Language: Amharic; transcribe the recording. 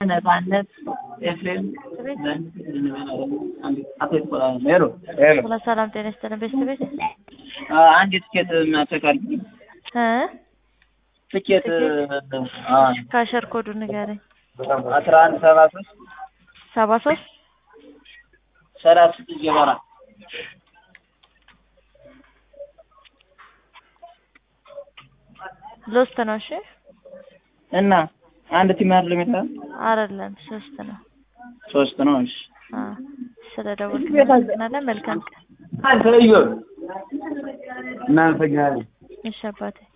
ነጻነት ኤፍሬም ሄሎ ሁላ ሰላም ጤና ይስጥልን ቤተሰብ ቤት አንድ ትኬት ማተካል እ ትኬት ካሸር ኮዱ ንገረኝ። አስራ አንድ ሰባ ሶስት ሰባ ሶስት ሰላሳ ስድስት ጀመራ ሎስት ነው። እሺ እና አንድ ቲም አይደለም የለም አይደለም ሶስት ነው። ሶስት ነው። እሺ አ ስለ ደወልክ እናመሰግናለን። መልካም ቀን። አንተ እዩ እናመሰግናለን። እሺ አባቴ